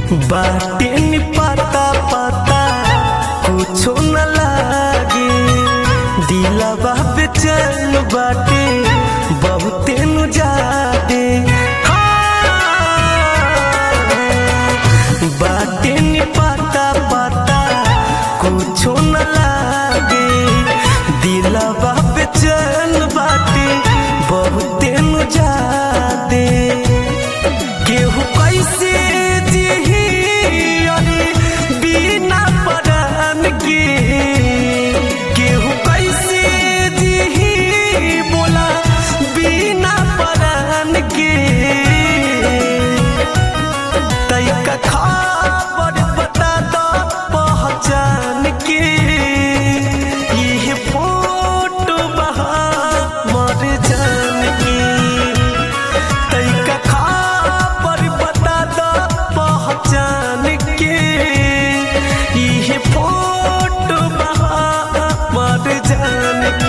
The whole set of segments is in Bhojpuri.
बाटे नि पता पता कुछो न लागे दिलवा बेचैन बाटे बहुते नु जादे बाटे नि पता पता कुछो न लागे दिलवा बेचैन बाटे बहुते नु जादे केहू कैसे जिही अरे बिना परान के केहू कैसे जिही बोला बिना परान के तैका खबर बता दो पहचान के ये फोटो बहा मर जान की तैका खबर बता दो पहचान के ये फोटो बहा मर जान की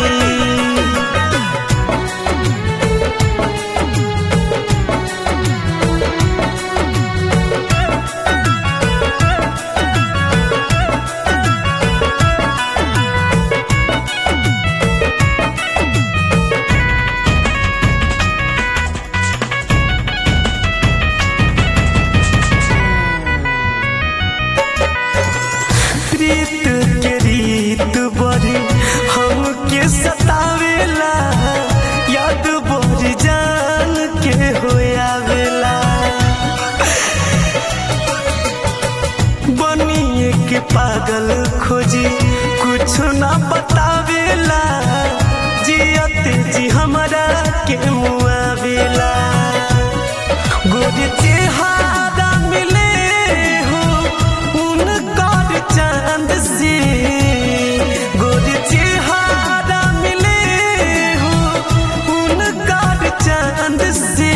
प्रीत के रीत बड़ी हमके सतावेला याद बड़ी जान के होयावेला बनिए के पागल खोजी कुछ ना बतावेला जियते जी हमरा के मुआवेला गोरी चेहरा मिले हो उनकर चांद से गोरी चेहरा मिले हो उनकर चांद से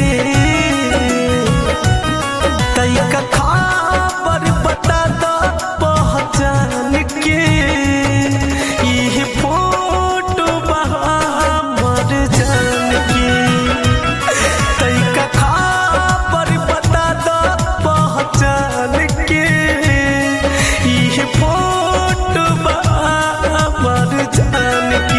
तैका खबर बता दो पहचान के ये फोटो बहा मर जान की तैका खबर बता दो पहचान के ये फोटो बहा मर जान की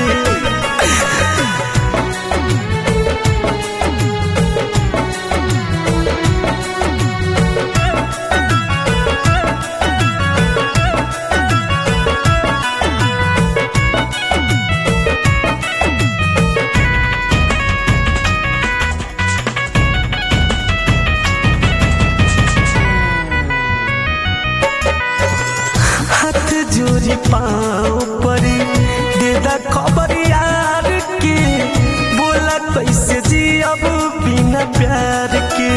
हाथ जोड़ी पाँव परी दे दा खबर यार के बोला कैसे जी अब बिना प्यार के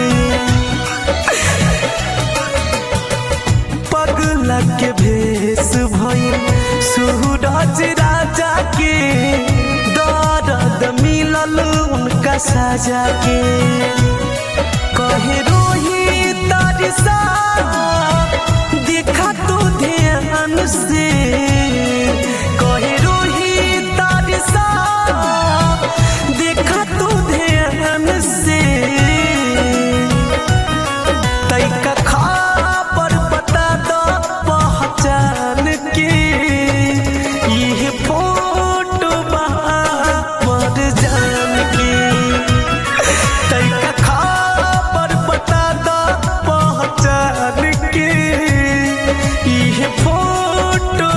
पगला के भेष भइल सूरज राजा के दर्द मिलल उनका साजा के कहे रोही तारिसा देखा तो ध्यान से कहे रोही तारिसा देखा तो ध्यान से तैका खबर बता दो पहचान के ये फोटो बहा मर जान की तैका खबर बता दो पहचान के ये फोटो